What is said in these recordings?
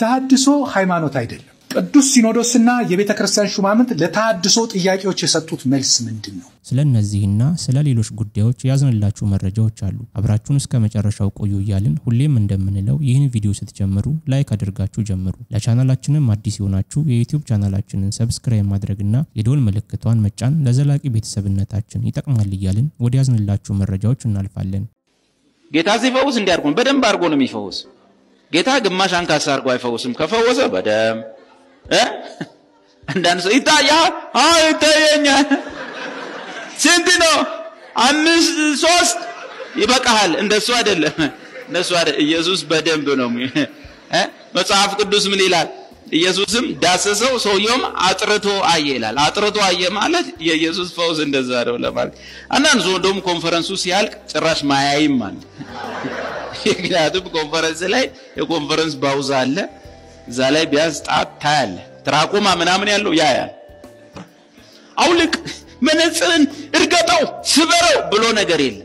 ተሐድሶ ሃይማኖት አይደለም። ቅዱስ ሲኖዶስና የቤተ ክርስቲያን ሹማምንት ለተሐድሶ ጥያቄዎች የሰጡት መልስ ምንድን ነው? ስለ እነዚህና ስለ ሌሎች ጉዳዮች ያዝንላችሁ መረጃዎች አሉ። አብራችሁን እስከ መጨረሻው ቆዩ እያልን ሁሌም እንደምንለው ይህን ቪዲዮ ስትጀምሩ ላይክ አድርጋችሁ ጀምሩ። ለቻናላችንም አዲስ የሆናችሁ የዩቲዩብ ቻናላችንን ሰብስክራይብ ማድረግና የደወል ምልክቷን መጫን ለዘላቂ ቤተሰብነታችን ይጠቅማል እያልን ወደ ያዝንላችሁ መረጃዎች እናልፋለን። ጌታ ሲፈውስ እንዲያርጉ ነው። በደንብ አድርጎ ነው የሚፈውስ። ጌታ ግማሽ አንካሳ አድርጎ አይፈውስም። ከፈወሰ በደንብ እ አንዳንድ ሰው ይታያል። አዎ ይታየኛል። ስንት ነው? አምስት ሶስት ይበቃሃል። እንደሱ አይደለም፣ እንደሱ አይደለም። ኢየሱስ በደንብ ነው እ መጽሐፍ ቅዱስ ምን ይላል? ኢየሱስም ዳሰሰው፣ ሰውየውም አጥርቶ አየ ይላል። አጥርቶ አየ ማለት የኢየሱስ ፈውስ እንደዛ ነው ለማለት። አንዳንድ ሰው እንደውም ኮንፈረንሱ ሲያልቅ ጭራሽ ማያይም ማለት ምክንያቱም ኮንፈረንስ ላይ የኮንፈረንስ ባውዛ አለ። እዛ ላይ ቢያንስ ጣት ታያለ። ትራኮማ ምናምን ያለው ያያል። አውልቅ፣ መነጽርን እርገጠው፣ ስበረው ብሎ ነገር የለም።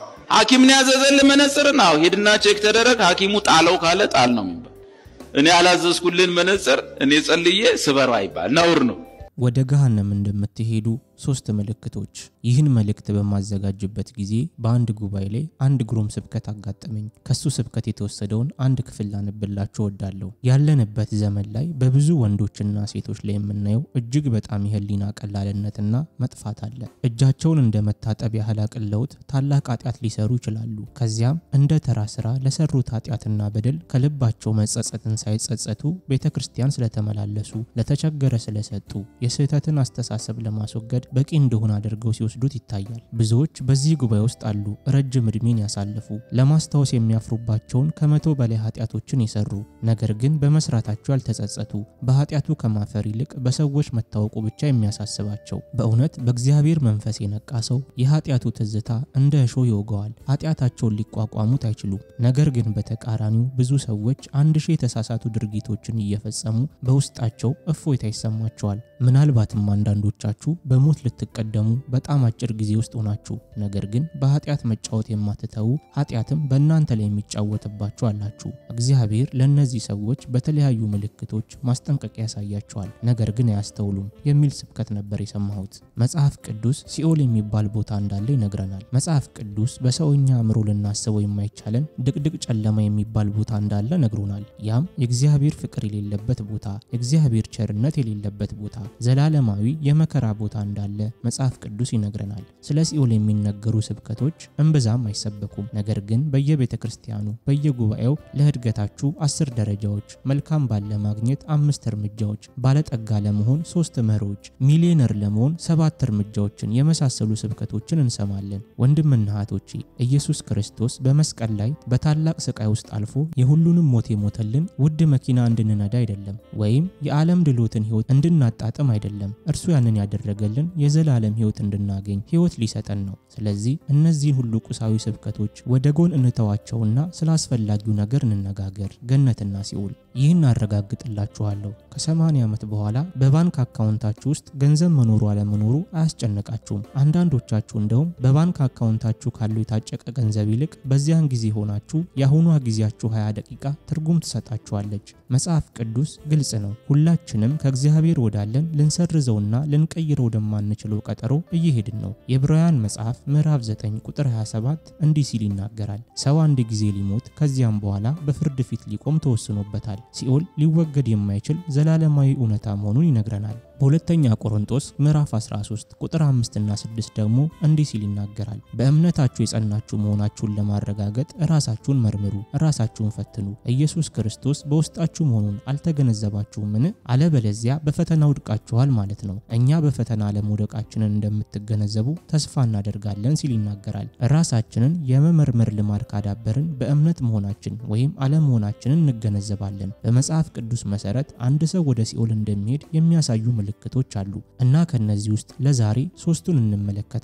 ሐኪም ነው ያዘዘልህ መነጽርን። አዎ ሂድና ቼክ ተደረግ። ሐኪሙ ጣለው ካለ ጣል ነው የሚባል። እኔ ያላዘዝኩልን መነጽር እኔ ጸልዬ ስበረው አይባል፣ ነውር ነው። ወደ ገሃነም እንደምትሄዱ ሶስት ምልክቶች። ይህን መልእክት በማዘጋጅበት ጊዜ በአንድ ጉባኤ ላይ አንድ ግሩም ስብከት አጋጠመኝ። ከሱ ስብከት የተወሰደውን አንድ ክፍል ላነብላችሁ እወዳለሁ። ያለንበት ዘመን ላይ በብዙ ወንዶችና ሴቶች ላይ የምናየው እጅግ በጣም የህሊና ቀላልነትና መጥፋት አለ። እጃቸውን እንደ መታጠብ ያህል አቅለውት ታላቅ ኃጢአት ሊሰሩ ይችላሉ። ከዚያም እንደ ተራ ስራ ለሰሩት ኃጢአትና በደል ከልባቸው መጸጸትን ሳይጸጸቱ ቤተ ክርስቲያን ስለተመላለሱ፣ ለተቸገረ ስለሰጡ፣ የስህተትን አስተሳሰብ ለማስወገድ በቂ እንደሆነ አድርገው ሲወስዱት ይታያል። ብዙዎች በዚህ ጉባኤ ውስጥ አሉ። ረጅም ዕድሜን ያሳለፉ ለማስታወስ የሚያፍሩባቸውን ከመቶ በላይ ኃጢአቶችን የሰሩ ነገር ግን በመስራታቸው ያልተጸጸቱ በኃጢአቱ ከማፈር ይልቅ በሰዎች መታወቁ ብቻ የሚያሳስባቸው። በእውነት በእግዚአብሔር መንፈስ የነቃ ሰው የኃጢአቱ ትዝታ እንደ እሾህ ይወገዋል። ኃጢአታቸውን ሊቋቋሙት አይችሉም። ነገር ግን በተቃራኒው ብዙ ሰዎች አንድ ሺህ የተሳሳቱ ድርጊቶችን እየፈጸሙ በውስጣቸው እፎይታ ይሰማቸዋል። ምናልባትም አንዳንዶቻችሁ በሞት ልትቀደሙ በጣም አጭር ጊዜ ውስጥ ሆናችሁ ነገር ግን በኃጢአት መጫወት የማትተዉ ኃጢአትም በእናንተ ላይ የሚጫወትባችሁ አላችሁ። እግዚአብሔር ለእነዚህ ሰዎች በተለያዩ ምልክቶች ማስጠንቀቂያ ያሳያቸዋል፣ ነገር ግን አያስተውሉም የሚል ስብከት ነበር የሰማሁት። መጽሐፍ ቅዱስ ሲኦል የሚባል ቦታ እንዳለ ይነግረናል። መጽሐፍ ቅዱስ በሰውኛ አእምሮ ልናስበው የማይቻለን ድቅድቅ ጨለማ የሚባል ቦታ እንዳለ ነግሮናል። ያም የእግዚአብሔር ፍቅር የሌለበት ቦታ፣ የእግዚአብሔር ቸርነት የሌለበት ቦታ፣ ዘላለማዊ የመከራ ቦታ እንዳለ መጽሐፍ ቅዱስ ይነግረናል። ስለ ሲኦል የሚነገሩ ስብከቶች እምብዛም አይሰበኩም። ነገር ግን በየቤተ ክርስቲያኑ በየጉባኤው ለእድገታችሁ አስር ደረጃዎች፣ መልካም ባል ለማግኘት አምስት እርምጃዎች፣ ባለጠጋ ለመሆን ሶስት መሮዎች፣ ሚሊዮነር ለመሆን ሰባት እርምጃዎችን የመሳሰሉ ስብከቶችን እንሰማለን። ወንድምና እህቶቼ ኢየሱስ ክርስቶስ በመስቀል ላይ በታላቅ ስቃይ ውስጥ አልፎ የሁሉንም ሞት የሞተልን ውድ መኪና እንድንነዳ አይደለም፣ ወይም የዓለም ድሎትን ህይወት እንድናጣጥም አይደለም። እርሱ ያንን ያደረገልን የዘላለም ህይወት እንድናገኝ ህይወት ሊሰጠን ነው። ስለዚህ እነዚህን ሁሉ ቁሳዊ ስብከቶች ወደ ጎን እንተዋቸውና ስለ አስፈላጊው ነገር እንነጋገር። ገነትና ሲኦል። ይህን አረጋግጥላችኋለሁ ከ80 ዓመት በኋላ በባንክ አካውንታችሁ ውስጥ ገንዘብ መኖሩ አለመኖሩ አያስጨንቃችሁም። አንዳንዶቻችሁ እንደውም በባንክ አካውንታችሁ ካለው የታጨቀ ገንዘብ ይልቅ በዚያን ጊዜ ሆናችሁ የአሁኗ ጊዜያችሁ 20 ደቂቃ ትርጉም ትሰጣችኋለች። መጽሐፍ ቅዱስ ግልጽ ነው። ሁላችንም ከእግዚአብሔር ወዳለን ልንሰርዘውና ልንቀይረው ወደማንችለው ቀጠሮ እየሄድን ነው። የዕብራውያን መጽሐፍ ምዕራፍ 9 ቁጥር 27 እንዲህ ሲል ይናገራል። ሰው አንድ ጊዜ ሊሞት ከዚያም በኋላ በፍርድ ፊት ሊቆም ተወስኖበታል። ሲኦል ሊወገድ የማይችል ዘላለማዊ እውነታ መሆኑን ይነግረናል። በሁለተኛ ቆሮንጦስ ምዕራፍ 13 ቁጥር 5 እና 6 ደግሞ እንዲህ ሲል ይናገራል። በእምነታችሁ የጸናችሁ መሆናችሁን ለማረጋገጥ ራሳችሁን መርምሩ፣ ራሳችሁን ፈትኑ። ኢየሱስ ክርስቶስ በውስጣችሁ መሆኑን አልተገነዘባችሁምን? አለበለዚያ በፈተና ውድቃችኋል ማለት ነው። እኛ በፈተና አለመውደቃችንን እንደምትገነዘቡ ተስፋ እናደርጋለን ሲል ይናገራል። ራሳችንን የመመርመር ልማድ ካዳበርን በእምነት መሆናችን ወይም አለመሆናችንን እንገነዘባለን። በመጽሐፍ ቅዱስ መሰረት አንድ ሰው ወደ ሲኦል እንደሚሄድ የሚያሳዩ ምልክቶች አሉ እና ከነዚህ ውስጥ ለዛሬ ሶስቱን እንመለከታለን።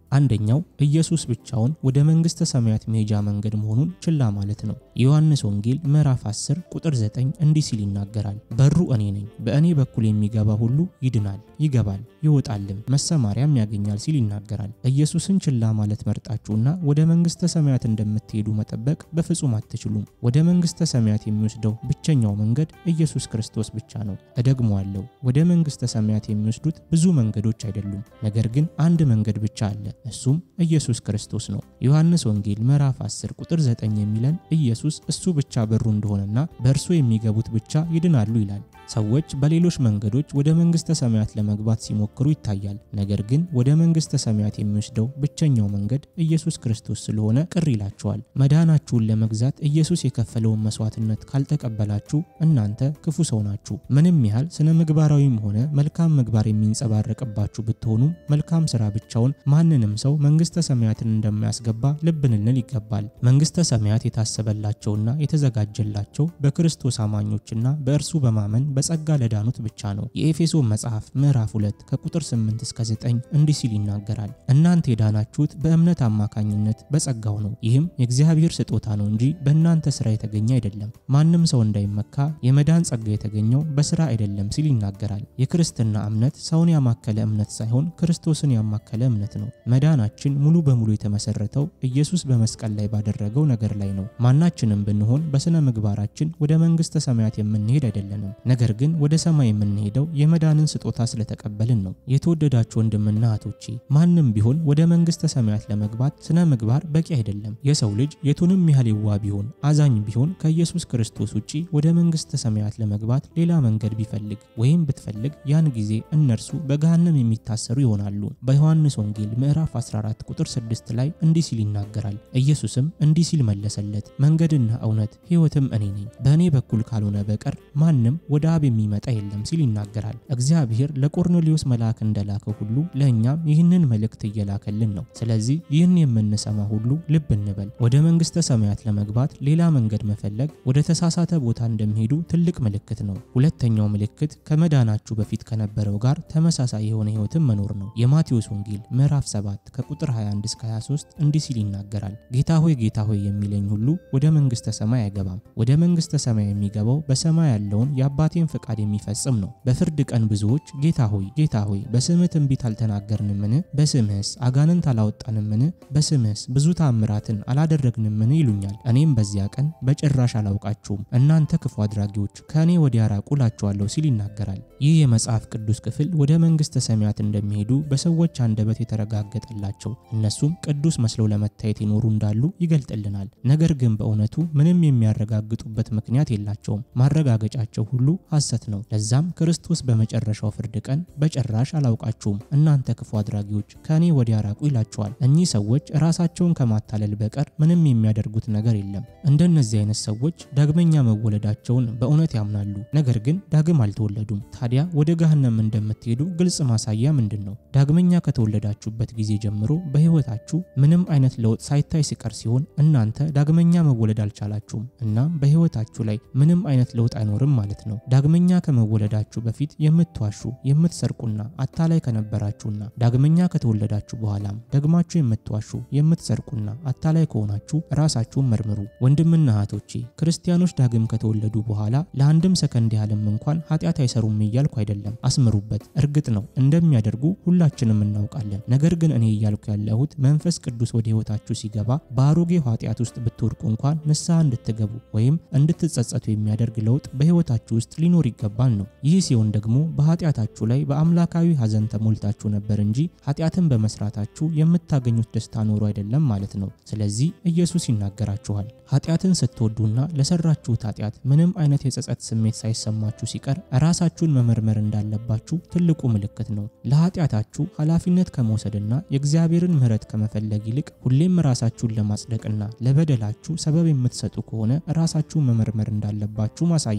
አንደኛው ኢየሱስ ብቻውን ወደ መንግሥተ ሰማያት መሄጃ መንገድ መሆኑን ችላ ማለት ነው። የዮሐንስ ወንጌል ምዕራፍ 10 ቁጥር 9 እንዲህ ሲል ይናገራል። በሩ እኔ ነኝ፣ በእኔ በኩል የሚገባ ሁሉ ይድናል፣ ይገባል፣ ይወጣልም መሰማሪያም ያገኛል ሲል ይናገራል። ኢየሱስን ችላ ማለት መርጣችሁና ወደ መንግሥተ ሰማያት እንደምትሄዱ መጠበቅ በፍጹም አትችሉም። ወደ መንግሥተ ሰማያት የሚወስደው ብቸኛው መንገድ ኢየሱስ ክርስቶስ ብቻ ነው። እደግመዋለሁ፣ ወደ መንግሥተ ሰማያት የሚወስዱት ብዙ መንገዶች አይደሉም። ነገር ግን አንድ መንገድ ብቻ አለ፣ እሱም ኢየሱስ ክርስቶስ ነው። ዮሐንስ ወንጌል ምዕራፍ 10 ቁጥር 9 የሚለን ኢየሱስ እሱ ብቻ በሩ እንደሆነና በእርሱ የሚገቡት ብቻ ይድናሉ ይላል። ሰዎች በሌሎች መንገዶች ወደ መንግሥተ ሰማያት ለመግባት ሲሞክሩ ይታያል። ነገር ግን ወደ መንግሥተ ሰማያት የሚወስደው ብቸኛው መንገድ ኢየሱስ ክርስቶስ ስለሆነ ቅር ይላቸዋል። መዳናችሁን ለመግዛት ኢየሱስ የከፈለውን መስዋዕትነት ካልተቀበላችሁ እናንተ ክፉ ሰው ናችሁ። ምንም ያህል ስነ ምግባራዊም ሆነ መልካም ምግባር የሚንጸባረቅባችሁ ብትሆኑም መልካም ስራ ብቻውን ማንንም ሰው መንግሥተ ሰማያትን እንደማያስገባ ልብ ልንል ይገባል። መንግሥተ ሰማያት የታሰበላቸውና የተዘጋጀላቸው በክርስቶስ አማኞችና በእርሱ በማመን በጸጋ ለዳኑት ብቻ ነው። የኤፌሶን መጽሐፍ ምዕራፍ 2 ከቁጥር 8 እስከ 9 እንዲህ ሲል ይናገራል። እናንተ የዳናችሁት በእምነት አማካኝነት በጸጋው ነው። ይህም የእግዚአብሔር ስጦታ ነው እንጂ በእናንተ ሥራ የተገኘ አይደለም፣ ማንም ሰው እንዳይመካ የመዳን ጸጋ የተገኘው በሥራ አይደለም ሲል ይናገራል። የክርስትና እምነት ሰውን ያማከለ እምነት ሳይሆን ክርስቶስን ያማከለ እምነት ነው። መዳናችን ሙሉ በሙሉ የተመሰረተው ኢየሱስ በመስቀል ላይ ባደረገው ነገር ላይ ነው። ማናችንም ብንሆን በሥነ ምግባራችን ወደ መንግሥተ ሰማያት የምንሄድ አይደለንም። ነገር ግን ወደ ሰማይ የምንሄደው የመዳንን ስጦታ ስለተቀበልን ነው። የተወደዳችሁ ወንድምና እህቶቼ ማንም ቢሆን ወደ መንግሥተ ሰማያት ለመግባት ስነ ምግባር በቂ አይደለም። የሰው ልጅ የቱንም ያህል የዋ ቢሆን አዛኝ ቢሆን ከኢየሱስ ክርስቶስ ውጪ ወደ መንግሥተ ሰማያት ለመግባት ሌላ መንገድ ቢፈልግ ወይም ብትፈልግ ያን ጊዜ እነርሱ በገሃነም የሚታሰሩ ይሆናሉ። በዮሐንስ ወንጌል ምዕራፍ 14 ቁጥር 6 ላይ እንዲህ ሲል ይናገራል። ኢየሱስም እንዲህ ሲል መለሰለት፣ መንገድና እውነት ሕይወትም እኔ ነኝ፣ በእኔ በኩል ካልሆነ በቀር ማንም ወደ አብ የሚመጣ የለም ሲል ይናገራል። እግዚአብሔር ለቆርኔሌዎስ መልአክ እንደላከው ሁሉ ለእኛም ይህንን መልእክት እየላከልን ነው። ስለዚህ ይህን የምንሰማ ሁሉ ልብ እንበል። ወደ መንግሥተ ሰማያት ለመግባት ሌላ መንገድ መፈለግ ወደ ተሳሳተ ቦታ እንደሚሄዱ ትልቅ ምልክት ነው። ሁለተኛው ምልክት ከመዳናችሁ በፊት ከነበረው ጋር ተመሳሳይ የሆነ ሕይወትን መኖር ነው። የማቴዎስ ወንጌል ምዕራፍ 7 ከቁጥር 21 እስከ 23 እንዲህ ሲል ይናገራል። ጌታ ሆይ ጌታ ሆይ የሚለኝ ሁሉ ወደ መንግሥተ ሰማይ አይገባም። ወደ መንግሥተ ሰማይ የሚገባው በሰማይ ያለውን የአባቴን ፈቃድ የሚፈጽም ነው። በፍርድ ቀን ብዙዎች ጌታ ሆይ ጌታ ሆይ በስምህ ትንቢት አልተናገርንምን? በስምህስ አጋንንት አላወጣንምን? በስምህስ ብዙ ታምራትን አላደረግንምን? ይሉኛል። እኔም በዚያ ቀን በጭራሽ አላውቃችሁም እናንተ ክፉ አድራጊዎች ከእኔ ወዲያ ራቁ እላችኋለሁ ሲል ይናገራል። ይህ የመጽሐፍ ቅዱስ ክፍል ወደ መንግሥተ ሰማያት እንደሚሄዱ በሰዎች አንደበት የተረጋገጠላቸው እነሱም ቅዱስ መስለው ለመታየት የኖሩ እንዳሉ ይገልጥልናል። ነገር ግን በእውነቱ ምንም የሚያረጋግጡበት ምክንያት የላቸውም። ማረጋገጫቸው ሁሉ ሐሰት ነው። ለዛም ክርስቶስ በመጨረሻው ፍርድ ቀን በጭራሽ አላውቃችሁም እናንተ ክፉ አድራጊዎች ከእኔ ወዲያ ራቁ ይላቸዋል። እኚህ ሰዎች ራሳቸውን ከማታለል በቀር ምንም የሚያደርጉት ነገር የለም። እንደነዚህ አይነት ሰዎች ዳግመኛ መወለዳቸውን በእውነት ያምናሉ፣ ነገር ግን ዳግም አልተወለዱም። ታዲያ ወደ ገሃነም እንደምትሄዱ ግልጽ ማሳያ ምንድን ነው? ዳግመኛ ከተወለዳችሁበት ጊዜ ጀምሮ በሕይወታችሁ ምንም አይነት ለውጥ ሳይታይ ሲቀር ሲሆን እናንተ ዳግመኛ መወለድ አልቻላችሁም። እናም በሕይወታችሁ ላይ ምንም አይነት ለውጥ አይኖርም ማለት ነው። ዳግመኛ ከመወለዳችሁ በፊት የምትዋሹ የምትሰርቁና አታላይ ከነበራችሁና ዳግመኛ ከተወለዳችሁ በኋላም ደግማችሁ የምትዋሹ የምትሰርቁና አታላይ ከሆናችሁ ራሳችሁን መርምሩ። ወንድምና እህቶቼ ክርስቲያኖች ዳግም ከተወለዱ በኋላ ለአንድም ሰከንድ ያህልም እንኳን ኃጢአት አይሰሩም እያልኩ አይደለም፣ አስምሩበት። እርግጥ ነው እንደሚያደርጉ ሁላችንም እናውቃለን። ነገር ግን እኔ እያልኩ ያለሁት መንፈስ ቅዱስ ወደ ሕይወታችሁ ሲገባ በአሮጌው ኃጢአት ውስጥ ብትወድቁ እንኳን ንስሐ እንድትገቡ ወይም እንድትጸጸቱ የሚያደርግ ለውጥ በሕይወታችሁ ውስጥ ሊኖር ይገባል ነው። ይህ ሲሆን ደግሞ በኃጢአታችሁ ላይ በአምላካዊ ሐዘን ተሞልታችሁ ነበር እንጂ ኃጢአትን በመስራታችሁ የምታገኙት ደስታ ኖሮ አይደለም ማለት ነው። ስለዚህ ኢየሱስ ይናገራችኋል። ኃጢአትን ስትወዱና ለሰራችሁት ኃጢአት ምንም አይነት የጸጸት ስሜት ሳይሰማችሁ ሲቀር ራሳችሁን መመርመር እንዳለባችሁ ትልቁ ምልክት ነው። ለኃጢአታችሁ ኃላፊነት ከመውሰድና የእግዚአብሔርን ምሕረት ከመፈለግ ይልቅ ሁሌም ራሳችሁን ለማጽደቅና ለበደላችሁ ሰበብ የምትሰጡ ከሆነ ራሳችሁን መመርመር እንዳለባችሁ ማሳያ ነው።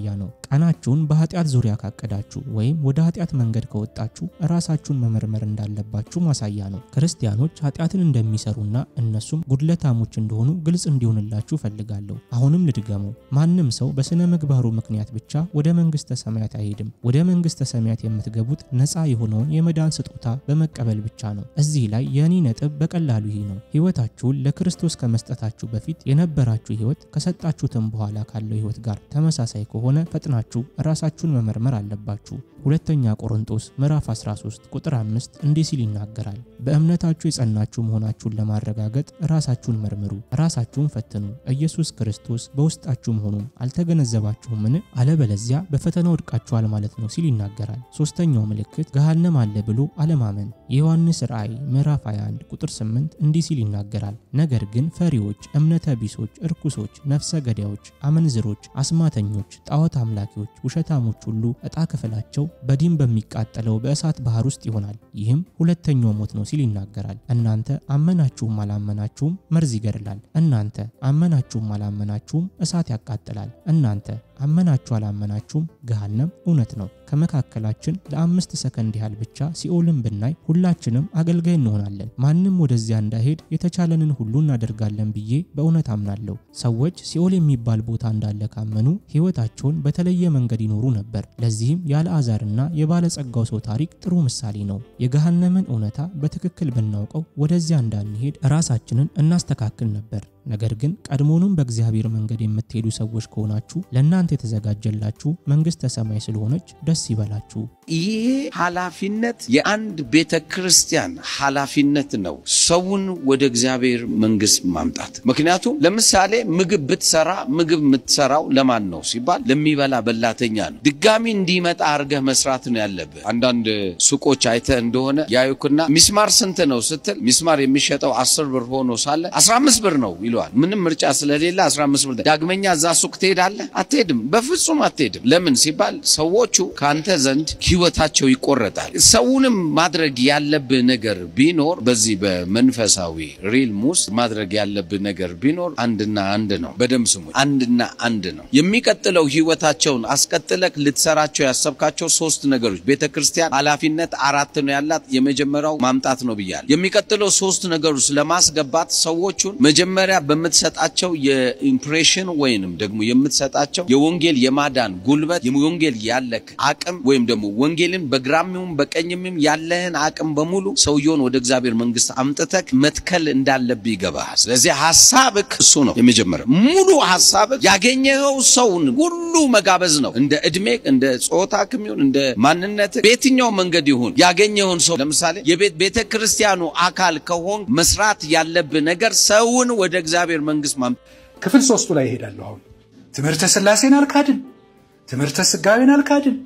ቀናችሁን በኃጢአት ዙሪያ ካቀዳችሁ ወይም ወደ ኃጢአት መንገድ ከወጣችሁ ራሳችሁን መመርመር እንዳለባችሁ ማሳያ ነው። ክርስቲያኖች ኃጢአትን እንደሚሰሩና እነሱም ጉድለታሞች እንደሆኑ ግልጽ እንዲሆንላችሁ ፈልጋለሁ። አሁንም ልድገመው፣ ማንም ሰው በስነ ምግባሩ ምክንያት ብቻ ወደ መንግስተ ሰማያት አይሄድም። ወደ መንግስተ ሰማያት የምትገቡት ነፃ የሆነውን የመዳን ስጦታ በመቀበል ብቻ ነው። እዚህ ላይ የእኔ ነጥብ በቀላሉ ይህ ነው። ህይወታችሁን ለክርስቶስ ከመስጠታችሁ በፊት የነበራችሁ ህይወት ከሰጣችሁትም በኋላ ካለው ህይወት ጋር ተመሳሳይ ከሆነ ፈጥናችሁ ራሳችሁን መመርመር አለባችሁ። ሁለተኛ ቆሮንቶስ ምዕራፍ 13 ቁጥር 5 እንዲህ ሲል ይናገራል። በእምነታችሁ የጸናችሁ መሆናችሁን ለማረጋገጥ ራሳችሁን መርምሩ፣ ራሳችሁን ፈትኑ፣ ኢየሱስ ክርስቶስ በውስጣችሁ መሆኑን አልተገነዘባችሁምን? አለበለዚያ በፈተና ወድቃችኋል ማለት ነው ሲል ይናገራል። ሶስተኛው ምልክት ገሃነም አለ ብሎ አለማመን። የዮሐንስ ራእይ ምዕራፍ 21 ቁጥር 8 እንዲህ ሲል ይናገራል። ነገር ግን ፈሪዎች፣ እምነተ ቢሶች፣ እርኩሶች፣ ነፍሰ ገዳዮች፣ አመንዝሮች፣ አስማተኞች፣ ጣዖት አምላኪዎች፣ ውሸታሞች ሁሉ ዕጣ ክፍላቸው በዲን በሚቃጠለው በእሳት ባህር ውስጥ ይሆናል። ይህም ሁለተኛው ሞት ነው ሲል ይናገራል። እናንተ አመናችሁም አላመናችሁም መርዝ ይገድላል። እናንተ አመናችሁም አላመናችሁም እሳት ያቃጥላል። እናንተ አመናችሁ አላመናችሁም ገሃነም እውነት ነው። ከመካከላችን ለአምስት ሰከንድ ያህል ብቻ ሲኦልን ብናይ ሁላችንም አገልጋይ እንሆናለን። ማንም ወደዚያ እንዳይሄድ የተቻለንን ሁሉ እናደርጋለን ብዬ በእውነት አምናለሁ። ሰዎች ሲኦል የሚባል ቦታ እንዳለ ካመኑ ሕይወታቸውን በተለየ መንገድ ይኖሩ ነበር። ለዚህም የአልዓዛርና የባለጸጋው ሰው ታሪክ ጥሩ ምሳሌ ነው። የገሃነምን እውነታ በትክክል ብናውቀው ወደዚያ እንዳንሄድ ራሳችንን እናስተካክል ነበር። ነገር ግን ቀድሞውንም በእግዚአብሔር መንገድ የምትሄዱ ሰዎች ከሆናችሁ ለእናንተ የተዘጋጀላችሁ መንግሥተ ሰማይ ስለሆነች ደስ ይበላችሁ። ይሄ ኃላፊነት የአንድ ቤተ ክርስቲያን ኃላፊነት ነው፣ ሰውን ወደ እግዚአብሔር መንግሥት ማምጣት። ምክንያቱም ለምሳሌ ምግብ ብትሰራ ምግብ የምትሰራው ለማን ነው ሲባል ለሚበላ በላተኛ ነው። ድጋሚ እንዲመጣ አድርገህ መስራት ነው ያለብህ። አንዳንድ ሱቆች አይተህ እንደሆነ ያዩክና ሚስማር ስንት ነው ስትል ሚስማር የሚሸጠው አስር ብር ሆኖ ሳለ 15 ብር ነው ይለዋል። ምንም ምርጫ ስለሌለ 15 ብር። ዳግመኛ እዛ ሱቅ ትሄዳለህ? አትሄድም፣ በፍጹም አትሄድም። ለምን ሲባል ሰዎቹ ከአንተ ዘንድ ህይወታቸው ይቆረጣል። ሰውንም ማድረግ ያለብህ ነገር ቢኖር በዚህ በመንፈሳዊ ሪልም ውስጥ ማድረግ ያለብህ ነገር ቢኖር አንድና አንድ ነው። በደምብ ስሙ፣ አንድና አንድ ነው። የሚቀጥለው ህይወታቸውን አስቀጥለክ ልትሰራቸው ያሰብካቸው ሶስት ነገሮች ቤተ ክርስቲያን ኃላፊነት አራት ነው ያላት። የመጀመሪያው ማምጣት ነው ብያል። የሚቀጥለው ሶስት ነገሮች ለማስገባት ሰዎቹን መጀመሪያ በምትሰጣቸው የኢምፕሬሽን ወይንም ደግሞ የምትሰጣቸው የወንጌል የማዳን ጉልበት የወንጌል ያለክ አቅም ወይም ደግሞ ወንጌልን በግራሚውም በቀኝምም ያለህን አቅም በሙሉ ሰውየውን ወደ እግዚአብሔር መንግስት አምጥተክ መትከል እንዳለብህ ይገባሃል። ስለዚህ ሀሳብክ እሱ ነው የመጀመሪያው። ሙሉ ሀሳብክ ያገኘኸው ሰውን ሁሉ መጋበዝ ነው። እንደ እድሜ እንደ ጾታ ክሚሆን እንደ ማንነት በየትኛው መንገድ ይሁን ያገኘውን ሰው ለምሳሌ የቤት ቤተ ክርስቲያኑ አካል ከሆን መስራት ያለብህ ነገር ሰውን ወደ እግዚአብሔር መንግስት ማም ክፍል ሶስቱ ላይ ይሄዳለሁ። አሁን ትምህርተ ስላሴን አልካድን፣ ትምህርተ ስጋዌን አልካድን።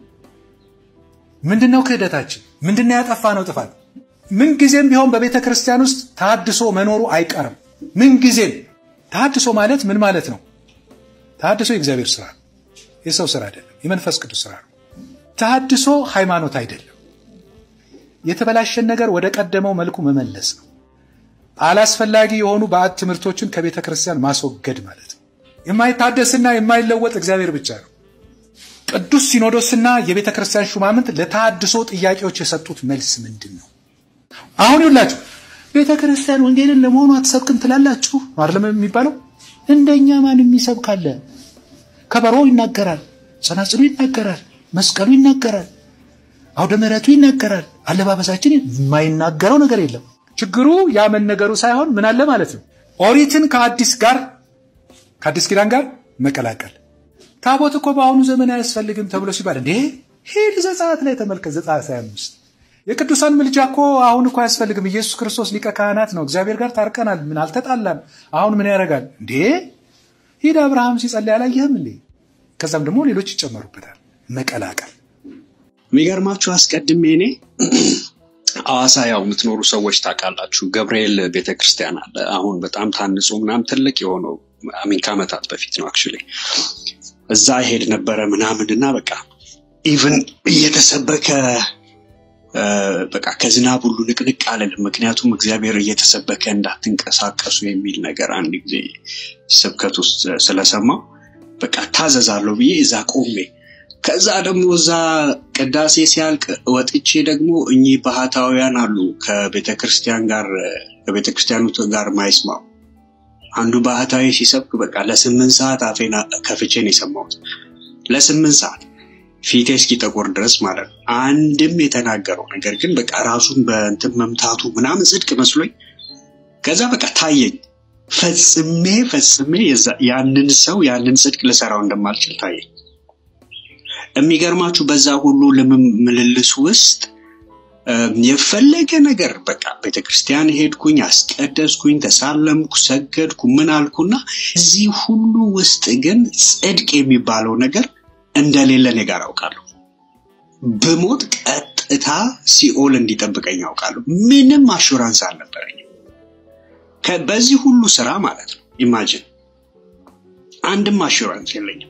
ምንድነው ክህደታችን? ምንድነው ያጠፋ ነው ጥፋት? ምንጊዜም ቢሆን በቤተ ክርስቲያን ውስጥ ተሃድሶ መኖሩ አይቀርም። ምንጊዜም ተሃድሶ ማለት ምን ማለት ነው? ተሃድሶ የእግዚአብሔር ስራ ነው፣ የሰው ስራ አይደለም፣ የመንፈስ ቅዱስ ስራ ነው። ተሃድሶ ሃይማኖት አይደለም። የተበላሸን ነገር ወደ ቀደመው መልኩ መመለስ ነው። አላስፈላጊ የሆኑ ባዕድ ትምህርቶችን ከቤተ ክርስቲያን ማስወገድ ማለት ነው። የማይታደስና የማይለወጥ እግዚአብሔር ብቻ ነው። ቅዱስ ሲኖዶስና የቤተ ክርስቲያን ሹማምንት ለተሃድሶ ጥያቄዎች የሰጡት መልስ ምንድን ነው? አሁን ይውላችሁ ቤተ ክርስቲያን ወንጌልን ለመሆኑ አትሰብክም ትላላችሁ አይደለም የሚባለው። እንደኛ ማንም ይሰብካለ? ከበሮ ይናገራል፣ ጸናጽሉ ይናገራል፣ መስቀሉ ይናገራል፣ አውደ ምሕረቱ ይናገራል። አለባበሳችን የማይናገረው ነገር የለም። ችግሩ ያ መነገሩ ሳይሆን ምን አለ ማለት ነው። ኦሪትን ከአዲስ ጋር ከአዲስ ኪዳን ጋር መቀላቀል። ታቦት እኮ በአሁኑ ዘመን አያስፈልግም ተብሎ ሲባል እንዴ ሂድ ዘጸአት ላይ ተመልከት። ዘጸአት 25 የቅዱሳን ምልጃ እኮ አሁን እኮ አያስፈልግም። ኢየሱስ ክርስቶስ ሊቀ ካህናት ነው። እግዚአብሔር ጋር ታርቀናል። ምን አልተጣላም። አሁን ምን ያደርጋል እንዴ? ሂድ አብርሃም ሲጸልይ አላየህም እንዴ? ከዛም ደግሞ ሌሎች ይጨመሩበታል። መቀላቀል የሚገርማችሁ አስቀድሜ እኔ ሐዋሳ ያው የምትኖሩ ሰዎች ታውቃላችሁ፣ ገብርኤል ቤተክርስቲያን አለ። አሁን በጣም ታንጾ ምናምን ትልቅ የሆነው አሚን ከዓመታት በፊት ነው አክቹዋሊ እዛ ይሄድ ነበረ ምናምን እና በቃ ኢቭን እየተሰበከ በቃ ከዝናብ ሁሉ ንቅንቅ አለልም። ምክንያቱም እግዚአብሔር እየተሰበከ እንዳትንቀሳቀሱ የሚል ነገር አንድ ጊዜ ስብከት ውስጥ ስለሰማው በቃ ታዘዛለሁ ብዬ እዛ ቆሜ ከዛ ደግሞ እዛ ቅዳሴ ሲያልቅ ወጥቼ ደግሞ እኚህ ባህታውያን አሉ ከቤተ ክርስቲያን ጋር ከቤተ ክርስቲያኑ ጋር ማይስማሙ አንዱ ባህታዊ ሲሰብክ በቃ ለስምንት ሰዓት አፌን ከፍቼን የሰማሁት ለስምንት ሰዓት ፊቴ እስኪጠቁር ድረስ ማለት ነው። አንድም የተናገረው ነገር ግን በቃ ራሱን በእንትን መምታቱ ምናምን ጽድቅ መስሎኝ ከዛ በቃ ታየኝ። ፈጽሜ ፈጽሜ የዛ- ያንን ሰው ያንን ጽድቅ ልሰራው እንደማልችል ታየኝ። የሚገርማችሁ በዛ ሁሉ ልምም- ምልልስ ውስጥ እም፣ የፈለገ ነገር በቃ ቤተክርስቲያን ሄድኩኝ፣ አስቀደስኩኝ፣ ተሳለምኩ፣ ሰገድኩ፣ ምን አልኩና እዚህ ሁሉ ውስጥ ግን ጽድቅ የሚባለው ነገር እንደሌለ እኔ ጋር አውቃለሁ። ብሞት ቀጥታ ሲኦል እንዲጠብቀኝ አውቃለሁ። ምንም አሹራንስ አልነበረኝም ከ- በዚህ ሁሉ ስራ ማለት ነው። ኢማጅን አንድም አሹራንስ የለኝም።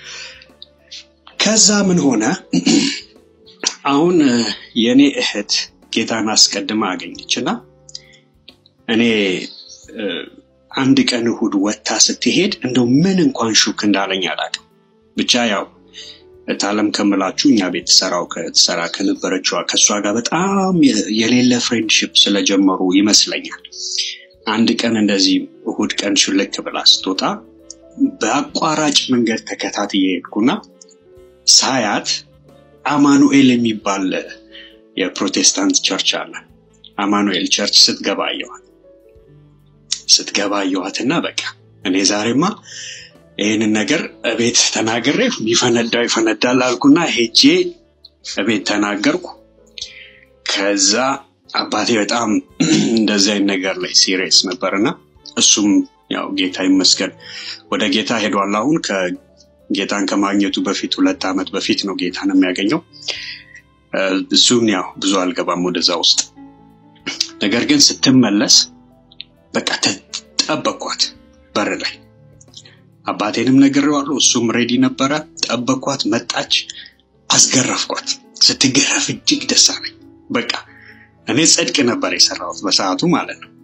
ከዛ ምን ሆነ? አሁን እ፣ የእኔ እህት ጌታን አስቀድማ አገኘች እና እኔ እ፣ አንድ ቀን እሁድ ወጥታ ስትሄድ እንደው ምን እንኳን ሹክ እንዳለኝ አላውቅም። ብቻ ያው እታለም ከምላችሁ እኛ ቤት ትሰራው ትሰራ ከነበረችዋ ከእሷ ጋር በጣም የ- የሌለ ፍሬንድሽፕ ስለጀመሩ ይመስለኛል። አንድ ቀን እንደዚህ እሁድ ቀን ሹልክ ብላ ስትወጣ በአቋራጭ መንገድ ተከታትዬ ሄድኩና ሳያት አማኑኤል የሚባል የፕሮቴስታንት ቸርች አለ። አማኑኤል ቸርች ስትገባ አየኋት። ስትገባ አየኋትና በቃ እኔ ዛሬማ ይህንን ነገር እቤት ተናግሬ የሚፈነዳው ይፈነዳል አልኩና ሄጄ እቤት ተናገርኩ። ከዛ አባቴ በጣም እንደዚህ አይነት ነገር ላይ ሲሪየስ ነበርና እሱም ያው ጌታ ይመስገን ወደ ጌታ ሄዷል። አሁን ከጌታን ከማግኘቱ በፊት ሁለት ዓመት በፊት ነው ጌታን የሚያገኘው። እ፣ እሱም ያው ብዙ አልገባም ወደዛ ውስጥ። ነገር ግን ስትመለስ በቃ ተ- ጠበቅኳት በር ላይ አባቴንም ነግሬዋለሁ። እሱም ሬዲ ነበረ። ጠበቅኳት፣ መጣች፣ አስገረፍኳት። ስትገረፍ እጅግ ደስ አለኝ። በቃ እኔ ጽድቅ ነበር የሰራሁት በሰዓቱ ማለት ነው።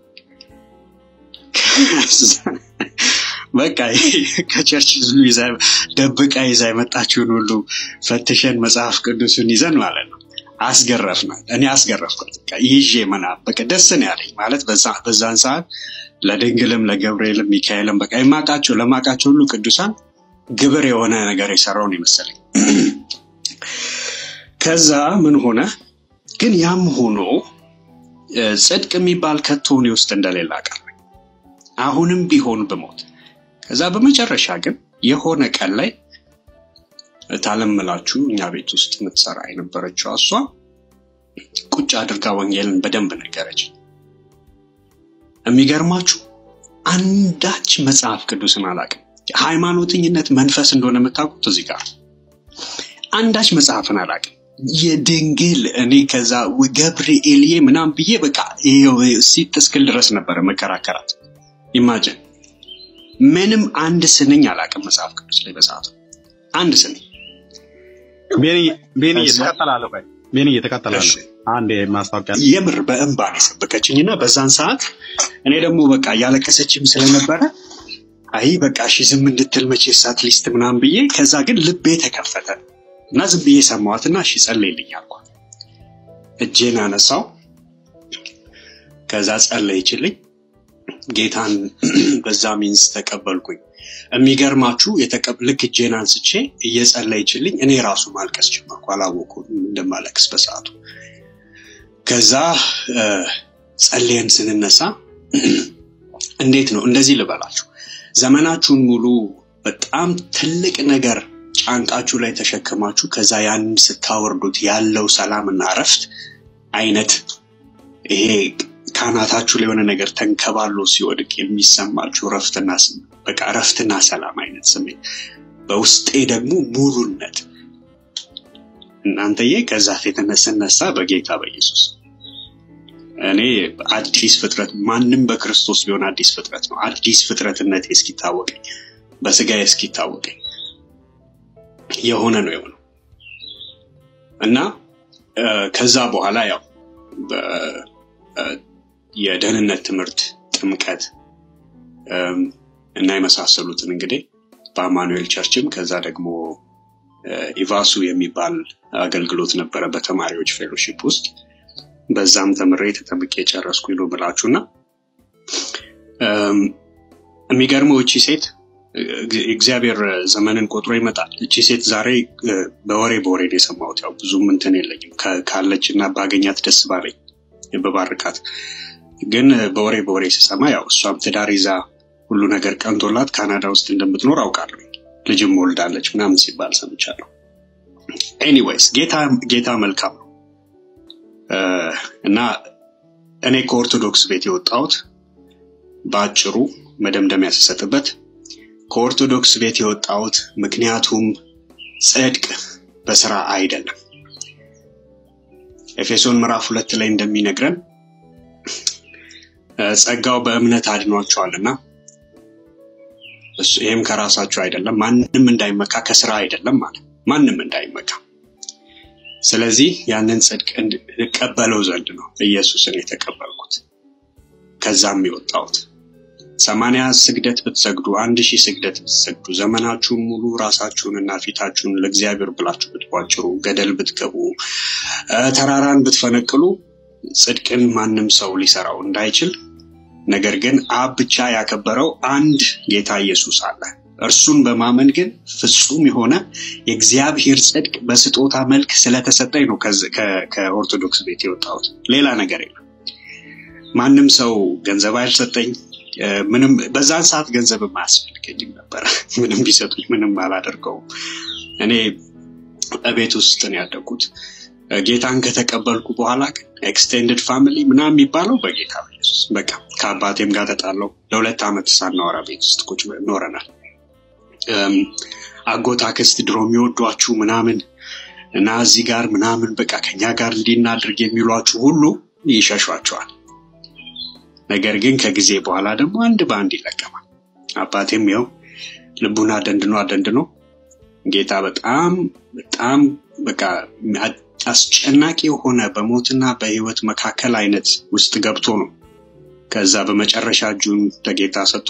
ከዛ በቃ ከቸርች ሁሉ ይዛ ደብቃ ይዛ የመጣችውን ሁሉ ፈትሸን መጽሐፍ ቅዱስን ይዘን ማለት ነው አስገረፍናል። እኔ አስገረፍኳት በቃ ይዤ ምናምን በቃ ደስ ነው ያለኝ ማለት በዛ- በዛን ሰዓት ለድንግልም ለገብርኤልም ሚካኤልም በቃ የማውቃቸው ለማውቃቸው ሁሉ ቅዱሳን ግብር የሆነ ነገር የሰራውን ይመስለኝ። ከዛ ምን ሆነ ግን ያም ሆኖ እ፣ ጽድቅ የሚባል ከቶ እኔ ውስጥ እንደሌለ አውቃለሁ። አሁንም ቢሆን ብሞት ከዛ በመጨረሻ ግን የሆነ ቀን ላይ ታለምላችሁ እኛ ቤት ውስጥ የምትሰራ የነበረችው እሷ ቁጭ አድርጋ ወንጌልን በደንብ ነገረች። የሚገርማችሁ አንዳች መጽሐፍ ቅዱስን አላውቅም። ሃይማኖተኝነት መንፈስ እንደሆነ የምታውቁት እዚህ ጋር አንዳች መጽሐፍን አላውቅም። የድንግል እኔ ከዛ ገብርኤልዬ ምናም ብዬ በቃ ይኸው ሲጥ እስክል ድረስ ነበረ መከራከራት። ኢማጅን ምንም አንድ ስንኝ አላውቅም መጽሐፍ ቅዱስ ላይ በሰዓቱ አንድ ስንኝ። ቤኒ ቤኒ ከዛ ትቀጥላለህ ቆይ ቤኒ እሺ ትቀጥላለህ አንድ ማስታወቂያ የምር በእንባ ነው የሰበከችኝ እና በዛን ሰዓት እኔ ደግሞ በቃ እያለቀሰችም ስለነበረ አይ በቃ እሺ ዝም እንድትል መቼስ አትሊስት ምናምን ብዬ ከዛ ግን ልቤ ተከፈተ እና ዝም ብዬ ሰማዋትና እሺ ጸለይልኝ አልኳት። እጄን አነሳው ከዛ ጸለይችልኝ ጌታን በዛ ሚንስ ተቀበልኩኝ። የሚገርማችሁ የተቀብ ልክ እጄን አንስቼ እየጸለይችልኝ እኔ ራሱ ማልቀስ ጀመርኩ። አላወኩም እንደማለቅስ በሰዓቱ። ከዛ እ፣ ጸልየን ስንነሳ እንዴት ነው እንደዚህ ልበላችሁ፣ ዘመናችሁን ሙሉ በጣም ትልቅ ነገር ጫንቃችሁ ላይ ተሸክማችሁ ከዛ ያንን ስታወርዱት ያለው ሰላምና እረፍት አይነት ይሄ ካናታችሁ ላይ የሆነ ነገር ተንከባሎ ሲወድቅ የሚሰማችሁ እረፍትና ስም በቃ እረፍትና ሰላም አይነት ስሜት በውስጤ ደግሞ ሙሉነት እናንተዬ ከዛ ፊትነት ስነሳ በጌታ በኢየሱስ እኔ አዲስ ፍጥረት ማንም በክርስቶስ ቢሆን አዲስ ፍጥረት ነው። አዲስ ፍጥረትነቴ እስኪታወቀኝ በስጋዬ እስኪታወቀኝ የሆነ ነው የሆነው እና እ፣ ከዛ በኋላ ያው በ- እ፣ የደህንነት ትምህርት፣ ጥምቀት እም፣ እና የመሳሰሉትን እንግዲህ በአማኑኤል ቸርችም ከዛ ደግሞ ኢቫሱ የሚባል አገልግሎት ነበረ በተማሪዎች ፌሎሺፕ ውስጥ በዛም ተምሬ ተጠምቄ ጨረስኩኝ ነው ብላችሁ እና የሚገርመው እቺ ሴት እግዚአብሔር ዘመንን ቆጥሮ ይመጣል። እቺ ሴት ዛሬ በወሬ በወሬ ነው የሰማሁት። ያው ብዙም እንትን የለኝም ካለች እና ባገኛት ደስ ባለኝ በባርካት። ግን በወሬ በወሬ ስሰማ ያው እሷም ትዳር ይዛ ሁሉ ነገር ቀንቶላት ካናዳ ውስጥ እንደምትኖር አውቃለሁ። ልጅም ወልዳለች ምናምን ሲባል ሰምቻለሁ። ኤኒዌይስ ጌታ ጌታ መልካም ነው እና እኔ ከኦርቶዶክስ ቤት የወጣሁት በአጭሩ መደምደሚያ ስሰጥበት ከኦርቶዶክስ ቤት የወጣሁት ምክንያቱም ጽድቅ በስራ አይደለም። ኤፌሶን ምዕራፍ ሁለት ላይ እንደሚነግረን ጸጋው በእምነት አድኗቸዋልና ይህም ከራሳችሁ አይደለም፣ ማንም እንዳይመካ ከስራ አይደለም ማለት ማንም እንዳይመካ። ስለዚህ ያንን ጽድቅ እቀበለው ዘንድ ነው ኢየሱስን የተቀበልኩት ከዛም የወጣሁት። ሰማንያ ስግደት ብትሰግዱ አንድ ሺህ ስግደት ብትሰግዱ ዘመናችሁን ሙሉ ራሳችሁንና ፊታችሁን ለእግዚአብሔር ብላችሁ ብትቧጭሩ ገደል ብትገቡ ተራራን ብትፈነቅሉ ጽድቅን ማንም ሰው ሊሰራው እንዳይችል ነገር ግን አብ ብቻ ያከበረው አንድ ጌታ ኢየሱስ አለ። እርሱን በማመን ግን ፍጹም የሆነ የእግዚአብሔር ጽድቅ በስጦታ መልክ ስለተሰጠኝ ነው ከኦርቶዶክስ ቤት የወጣሁት። ሌላ ነገር የለም። ማንም ሰው ገንዘብ አልሰጠኝ። ምንም በዛን ሰዓት ገንዘብ አያስፈልገኝም ነበር። ምንም ቢሰጡኝ ምንም አላደርገውም። እኔ በቤት ውስጥ ነው ያደግኩት። ጌታን ከተቀበልኩ በኋላ ግን ኤክስቴንድድ ፋሚሊ ምናምን የሚባለው በጌታ በኢየሱስ በቃ ከአባቴም ጋር ተጣለው። ለሁለት ዓመት ሳናወራ ቤት ውስጥ ቁጭ ኖረናል። አጎት አክስት ድሮ የሚወዷችሁ ምናምን እና እዚህ ጋር ምናምን በቃ ከኛ ጋር እንዲናድርግ የሚሏችሁ ሁሉ ይሸሿቸዋል። ነገር ግን ከጊዜ በኋላ ደግሞ አንድ በአንድ ይለቀማል። አባቴም ይኸው ልቡን አደንድኖ አደንድኖ ጌታ በጣም በጣም በቃ አስጨናቂ የሆነ በሞትና በህይወት መካከል አይነት ውስጥ ገብቶ ነው ከዛ በመጨረሻ እጁን ለጌታ ሰጥቶ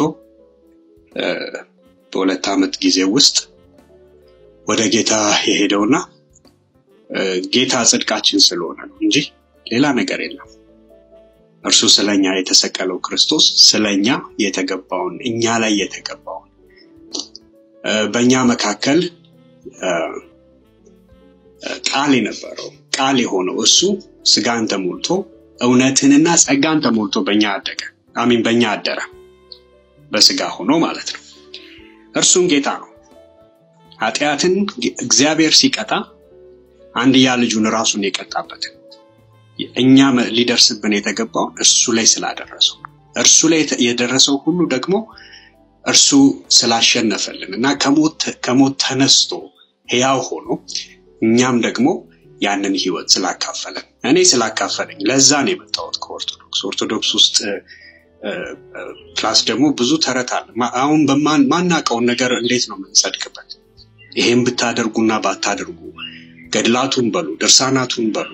በሁለት ዓመት ጊዜ ውስጥ ወደ ጌታ የሄደውና ጌታ ጽድቃችን ስለሆነ ነው እንጂ ሌላ ነገር የለም። እርሱ ስለኛ የተሰቀለው ክርስቶስ ስለኛ የተገባውን እኛ ላይ የተገባውን በእኛ መካከል ቃል የነበረው ቃል የሆነው እሱ ስጋን ተሞልቶ እውነትንና ጸጋን ተሞልቶ በእኛ አደገ። አሚን በእኛ አደረ፣ በስጋ ሆኖ ማለት ነው። እርሱም ጌታ ነው። ኃጢአትን እግዚአብሔር ሲቀጣ አንድያ ልጁን ራሱን የቀጣበትን እኛ ሊደርስብን የተገባውን እርሱ ላይ ስላደረሰው እርሱ ላይ የደረሰው ሁሉ ደግሞ እርሱ ስላሸነፈልን እና ከሞት ተነስቶ ሕያው ሆኖ እኛም ደግሞ ያንን ህይወት ስላካፈለን እኔ ስላካፈለኝ ለዛ ነው የመጣሁት ከኦርቶዶክስ ኦርቶዶክስ ውስጥ ፕላስ ደግሞ ብዙ ተረት አለ። አሁን ማናቀውን ነገር እንዴት ነው የምንጸድቅበት? ይሄን ብታደርጉና ባታደርጉ ገድላቱን በሉ ድርሳናቱን በሉ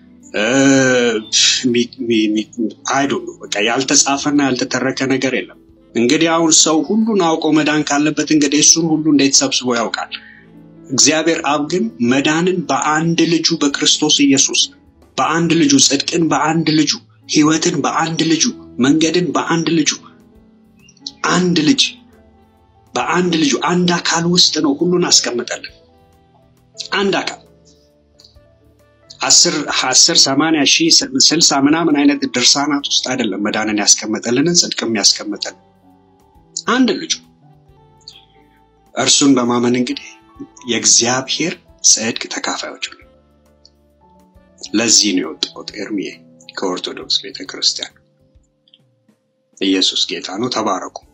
አይዶ በቃ ያልተጻፈና ያልተተረከ ነገር የለም። እንግዲህ አሁን ሰው ሁሉን አውቆ መዳን ካለበት እንግዲህ እሱን ሁሉ እንዴት ሰብስቦ ያውቃል? እግዚአብሔር አብ ግን መዳንን በአንድ ልጁ በክርስቶስ ኢየሱስ በአንድ ልጁ ጽድቅን በአንድ ልጁ ህይወትን በአንድ ልጁ መንገድን በአንድ ልጁ አንድ ልጅ በአንድ ልጁ አንድ አካል ውስጥ ነው ሁሉን አስቀምጠልን። አንድ አካል አስር አስር ሰማንያ ሺህ ስልሳ ምናምን አይነት ድርሳናት ውስጥ አይደለም መዳንን ያስቀመጠልንን ጽድቅም ያስቀመጠልን አንድ ልጁ እርሱን በማመን እንግዲህ የእግዚአብሔር ጽድቅ ተካፋዮች ነው። ለዚህ ነው የወጣሁት ኤርሚዬ ከኦርቶዶክስ ቤተክርስቲያን። ኢየሱስ ጌታ ነው። ተባረኩ።